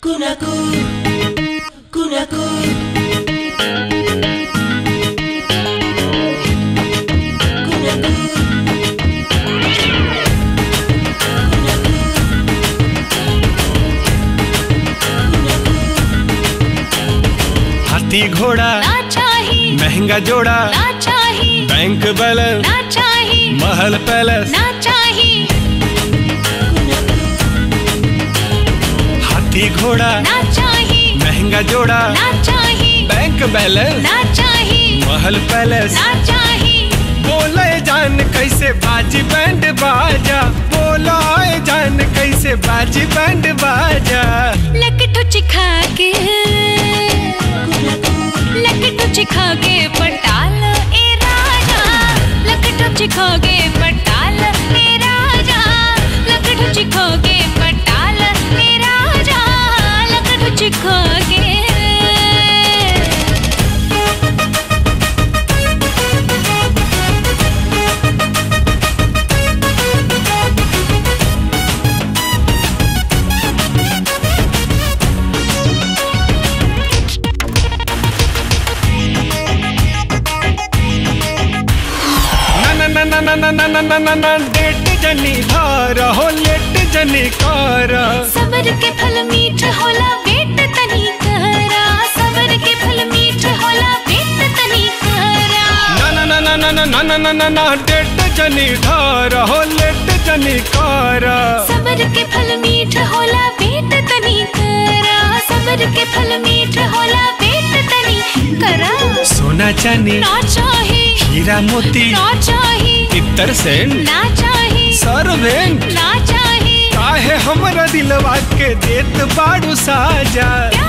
Kunaku, kunaku. Kunaku. हाथी घोड़ा ना चाही महंगा जोड़ा ना चाही बैंक बैलेंस ना चाही महल पैलेस ना चाही हाथी घोड़ा ना चाही महंगा जोड़ा ना चाही बैंक बैलेंस ना चाही महल पैलेस ना चाही बोले जान कैसे बाजी बैंड बाजा बोला जान कैसे बाजी बैंड बाजा लकटू चिखा के लकटू चिखा के पटाल ए राजा लकटू चिखा के पटाल ए राजा लकटू चिखा के पटाल ए राजा लकटू चिखा के ना ना ना ना ना ना ना ना ना ना डेट जनी धार हो लेट जनी कर सबर के फल मीठ होला वेट तनी करा सबर के फल मीठ होला वेट तनी करा ना ना ना ना ना ना ना ना ना ना डेट जनी धार हो लेट जनी कर सबर के फल मीठ होला वेट तनी करा सबर के फल मीठ होला वेट तनी करा सोना चांदी ना चाही हीरा मोती ना चाही इतर सेंट ना चाही सर्वेंट ना चाही काहे हमरा दिलवा के देत बाड़ू साजा